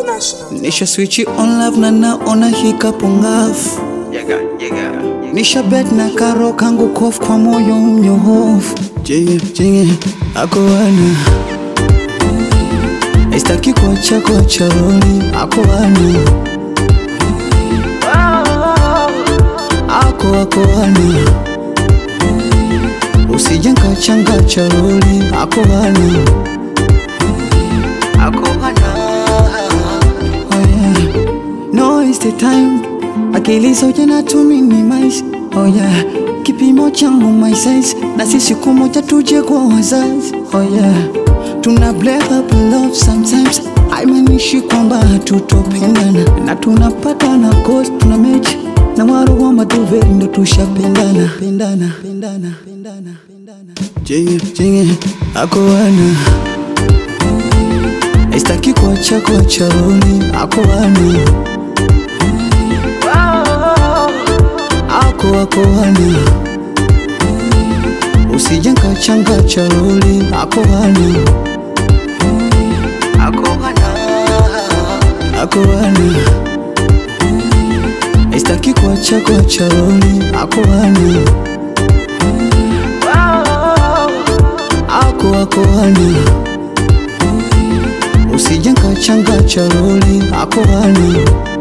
International. Nisha switch on love na naona hikapo ngafu Nisha bet na karo kangu kof kwa moyo mnyohofu Jinge, jinge, ako wana Aistaki kuacha kuacha roli, ako wana Ako ako wana Usije nkachanga cha roli, ako wana Ako wana Oh yeah No it's the time Akili zote natumini mais Oh yeah Kipimo changu my size Na sisi siku moja tuje kwa wazazi Oh yeah Tuna break up in love sometimes Haimaanishi kwamba hatutopendana Na tunapata na cost tuna mechi Na waro wa maduveri ndo tushapendana Pendana, pendana, pendana, pendana Jinge, jinge, ako wana Aistaki kuacha kuacha roli, ako wana ako ako wana usije nkachanga cha roli ako wana ako wana ako wana aistaki kuacha kuacha roli ako wana ako ako wana usije nkachanga cha roli ako wana